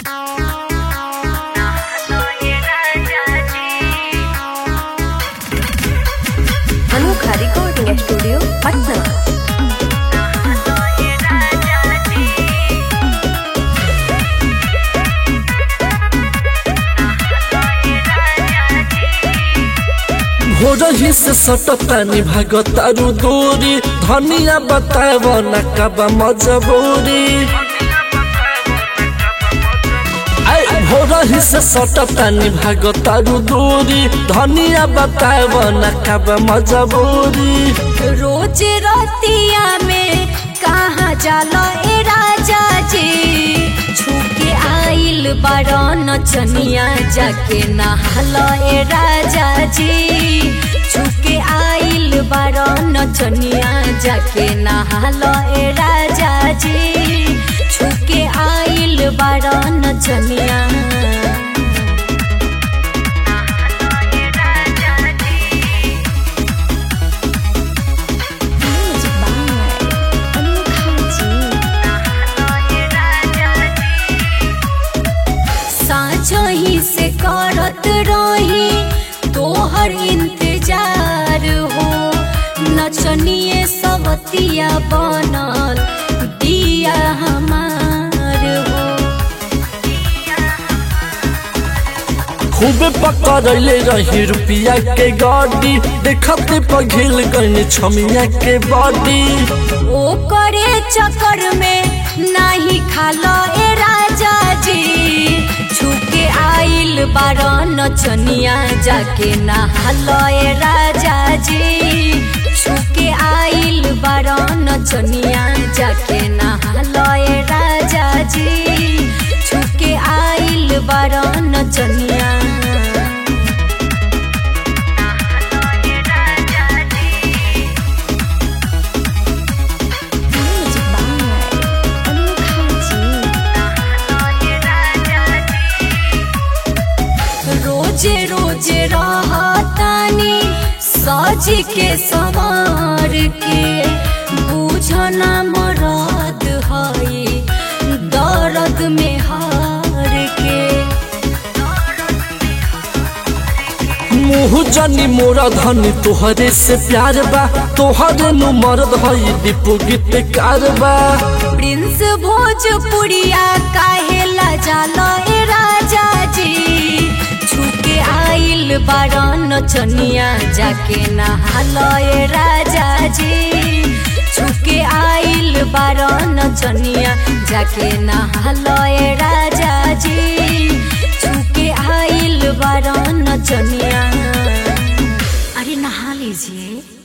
रही से सटतानी भागतारू दूरी धनिया बताव न कबा मजबूरी भोरही से सटतानी भागतारू दूरी धनिया बताव न कबा मजबूरी रोज रतिया में कहाँ जाला ए राजा जी छुके आइल बारन चनिया जाके नहाल ए राजा जी छुके आइल बारन चनिया जाके नहाल ए राजा जी छुके आइल बारन चनिया साँझही से करत रही तोहर इंतजार हो नचनिए सवतिया बनल दिया हमार हो खूबे पकड़ले रही रुपिया के गाड़ी देखते पघिल गई छमिया के बॉडी ओ करे चक्कर में नाही खालो ए राजा जी छुके आइल बारन चनिया जाके नहालो ए राजा जी छुके आइल बारन चनिया जाके नहालो ए राजा जी छुके आइल बारन चनिया रोजे रोजे रहतानी सज के सवार के बुझना मरद हई दर्द में हार के मुँह जनी मोरा धनी तोहरे से प्यार बा तोहरे नु मरद हई दीपू गीत कारबा प्रिंस भोजपुरिया काहेला जाला ए राजा जी छुके आइल बारन चनिया जाके नहालो ए राजा जी छुके आइल बारन चनिया जाके नहालो ए राजा जी छुके आइल बारन चनिया अरे नहा लीजिए